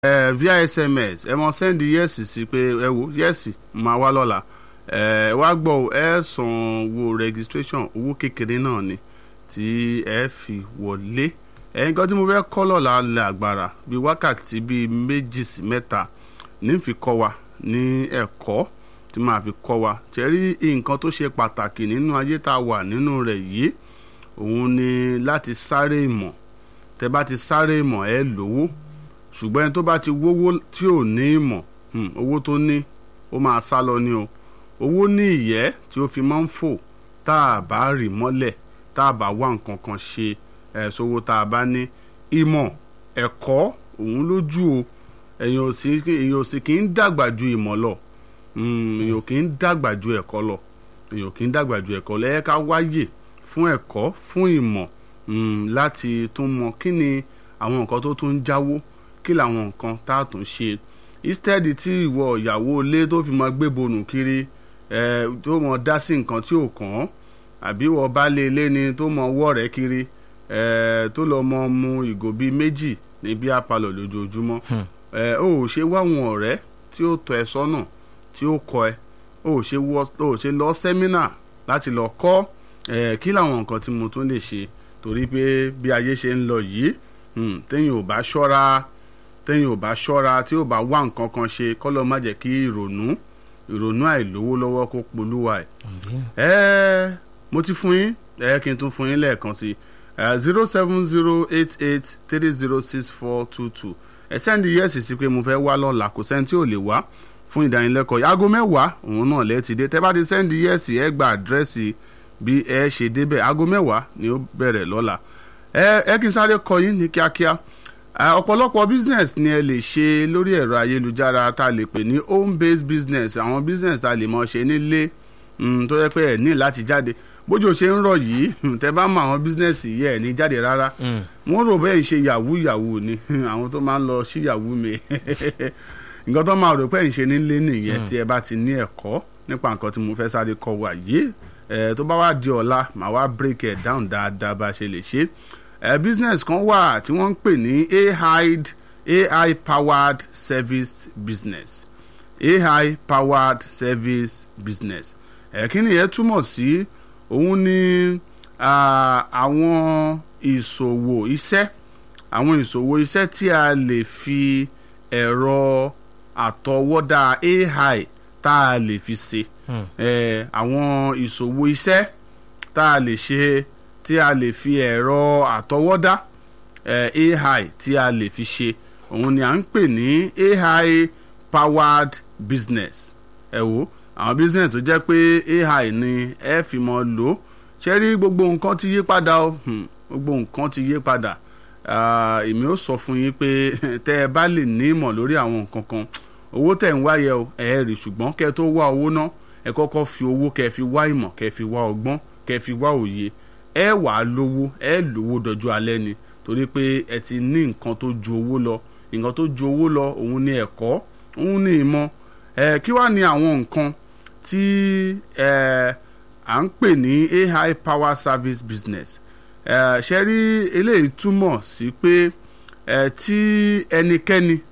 ẹ via sms ẹ mọ sẹ́ndì yẹ́sì sí pé ẹ wo yẹ́sì máa wá lọ́la ẹ wá gbọ́ ọ, ẹ san owó registration owó kékeré náà ni tí ẹ fi wọlé ẹ nǹkan tí mo fẹ́ kọ́ lọ́la lẹ́ àgbàrá bíi wákàtí bíi méjì sí mẹ́ta ní fi kọ́ wa ní ẹ̀kọ́ tí màá fi kọ́ wa ṣe rí nǹkan tó ṣe pàtàkì nínú ayé tá a wà nínú rẹ̀ yìí òun ni láti sáré ìmọ̀ tẹ bá ti sáré ìmọ̀ ẹ lówó ṣùgbọ́n ẹni tó bá ti wówó tí ò ní ìmọ̀ hmm, owó tó ní ó máa sá lọ ní o owó ní ìyẹ́ tí ó fi máa ń fò tá a bá rì mọ́lẹ̀ tá a bá wá nǹkan kan ṣe ẹ̀ sówó tá a bá ní ìmọ̀ ẹ̀kọ́ òun lójú o èèyàn ò sì èèyàn ò sì kì í dàgbà ju ìmọ̀ lọ Hmm, èèyàn ò kì í dàgbà ju ẹ̀kọ́ lọ èèyàn ò kì í dàgbà ju ẹ̀kọ́ lọ ẹ ká wáyè fún ẹ̀kọ́ fún ìmọ̀ hmm, láti tún mọ kí ni àwọn nǹkan tó tún ń jáwó kí làwọn nǹkan tá a tún ṣe instead tí ìwọ ìyàwó ilé tó fi mọ gbé bonù kiri ẹ tó mọ dá sí nǹkan tí ò kàn án àbí ìwọ baálé ilé ni tó mọ wọ́ rẹ̀ kiri ẹ tó lọ mọ mu ìgò bíi méjì ní bí apalọ̀ lójoojúmọ́ ẹ ó ò ṣe wáwọn ọ̀rẹ́ tí ó tọ́ ẹ sọ́nà tí ó kọ́ ẹ ó ò ṣe wọ́ ó ò ṣe lọ sẹ́mínà láti lọ kọ́ ẹ kí làwọn nǹkan tí mo tún lè ṣe torí pé bí ayé ṣe ń lọ yìí hmm, téèyàn ò bá ṣọ́ra téèyàn ò bá ṣọ́ra tí ò bá wá nǹkan kan ṣe kọ́lọ́ má jẹ́ kí ìrònú ìrònú àìlówó lọ́wọ́ kó polúwa ẹ̀. ẹ mo ti fún yín ẹ kí n tún fún yín lẹ́ẹ̀kan sí zero seven zero eight eight three zero six four two two ẹ sẹ́ndí yẹ́sì sí pé mo fẹ́ wá lọ́la kò sẹ́ni tí ò lè wá fún ìdánilẹ́kọ̀ọ́ yìí aago mẹ́wàá òun náà lẹ́ẹ̀ ti dé tẹ́ bá ti sẹ́ndí yẹ́sì ẹ gba àdírẹ́sì bí ẹ ṣe débẹ̀ aago mẹ́wàá ni ó bẹ̀rẹ̀ lọ́la ẹ ẹ kí n sáré kọ yín ní kíákíá Ah, ọ̀pọ̀lọpọ̀ business ni ẹ lè ṣe lórí ẹ̀rọ ayélujára tá a lè pè ní home based business àwọn business tá a lè mọ ṣe nílé mm, tó yẹ pé ẹ ní láti jáde bójú ò ṣe ń rọ̀ yìí hmm, tẹ bá mọ àwọn business yìí ẹ ní jáde rárá wọ́n rò bẹ́ẹ̀ ń ṣe yahoo yahoo ni hmm, àwọn tó máa ń lọ sí yahoo mi nǹkan tó máa rò pé ń ṣe nílé nìyẹn tí ẹ bá ti ní ẹ̀kọ́ nípa nǹkan tí mo fẹ́ sáré kọ́ wa yìí ẹ tó bá wá di ọ̀la màá wá break it down dáadáa bá a ṣe lè ṣe ẹ business kan wà tí wọ́n ń pè ní AID AI powered service business AI powered service business ẹ kí ni yẹn túmọ̀ sí òun ni ah, àwọn ìṣòwò iṣẹ́ àwọn ìṣòwò iṣẹ́ tí a lè fi ẹ̀rọ àtọwọ́dá AI tá a lè fi ṣe ẹ àwọn ìṣòwò iṣẹ́ tá a lè ṣe tí a lè fi ẹ̀rọ àtọwọ́dá eh, AI tí a lè fi ṣe òun ni à ń pè ní AI powered business ẹ wo àwọn business tó jẹ́ pé AI ni ẹ fi mọ́ lò ó ṣe rí gbogbo nǹkan ti yí padà o hmm, gbogbo nǹkan ti yí padà Ah, èmi ó sọ fún yín pé tẹ́ ẹ bá lè ní ìmọ̀ lórí àwọn nǹkan kan owó tẹ̀ ń wáyẹ o ẹ̀ rí ṣùgbọ́n kẹ́ ẹ tó wá owó ná ẹ kọ́kọ́ fi owó kẹ́ ẹ fi wá ìmọ̀ kẹ́ ẹ fi wá ọgbọ́n kẹ́ ẹ fi wá òye ẹ wà á lówó ẹ lówó dọjọ́ alẹ́ ni torí pé ẹ ti ní nǹkan tó ju owó lọ nǹkan tó ju owó lọ òun ni ẹ̀kọ́ òun ni ìmọ̀ ẹ kí wàá ní àwọn nǹkan tí ẹ à ń pè ní AI power service business ẹ ṣe rí eléyìí túmọ̀ sí pé ẹ tí ẹnikẹ́ni